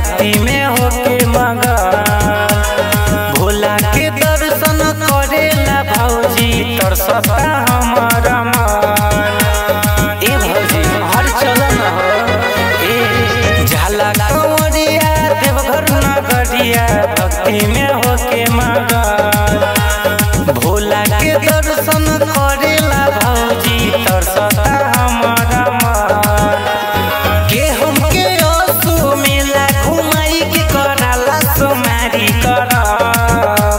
भक्ति में होके मगन भोला के दर्शन करेला भौजी तरसता हमर मन ए भौजी हर चलन हो ए झाला कंवरिया देवघर नगरिया भक्ति में होके मगन भोला के दर्शन करेला भौजी तरसता हमर मन के हमके आंसू मेला घुमाई के कराला सुमारी करम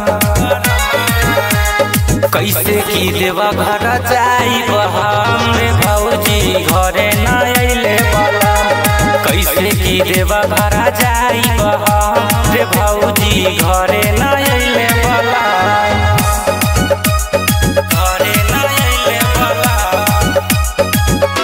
कैसे की देवा घर जाई हम रे भौजी घरे न अइले बलम कैसे की देवा घर जाई हम रे भौजी घरे न अइले बलम घरे न अइले बलम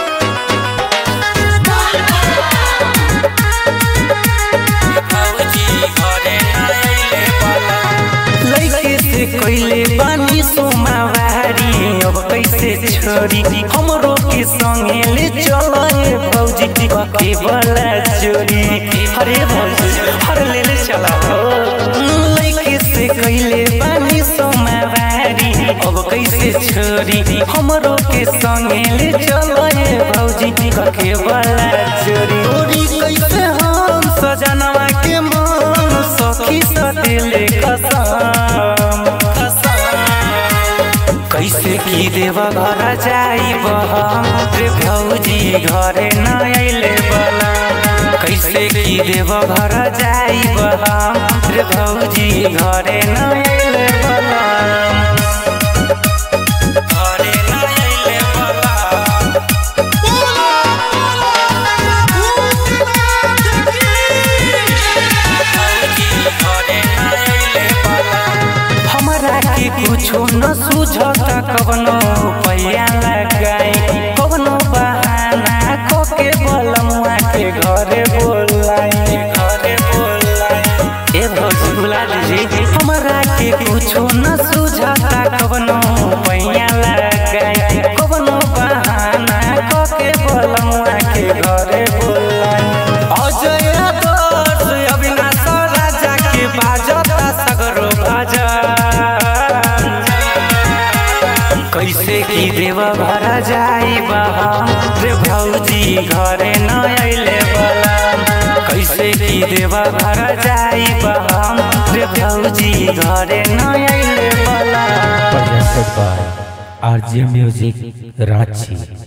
भौजी घरे न अइले बलम लइके से कइले बानी सोमावारी अब कैसे छोड़ी हमरो के संगे ले चल हे भौजी के बला चोरी अरे भौजी हर ले ले चला हो लइके से कइले बानी सोमावारी अब कैसे छोड़ी हमरो के संगे ले चल हे भौजी के बला चोरी चोरी कैसे हम सजनवा के मन सखी सतेले कसम कैसे की देवा घर जाई हम रे भौजी घरे न अइले बला कैसे की देवा घर जाई हम रे भौजी घरे न अइले बला घरे न अइले बला हमरा के कुछो न सूझता कवनो पैया लगाई कवनो बहाना को के बलमुआ के घरे बोलाई घरे बोलाई ए भौजी बुला दीजिए हमरा के कुछो न सूझता कवनो पैया लगाई कवनो बहाना को के बलमुआ के घरे बोलाई अजय दर्श अविनाश राजा के बाजता सगरो भजन कैसे की देवा भरा जाई बहा रे भौजी घरे न अइले बला कैसे की देवा भरा जाई बहा रे भौजी घरे न अइले बला presented by RGM Music Ranchi.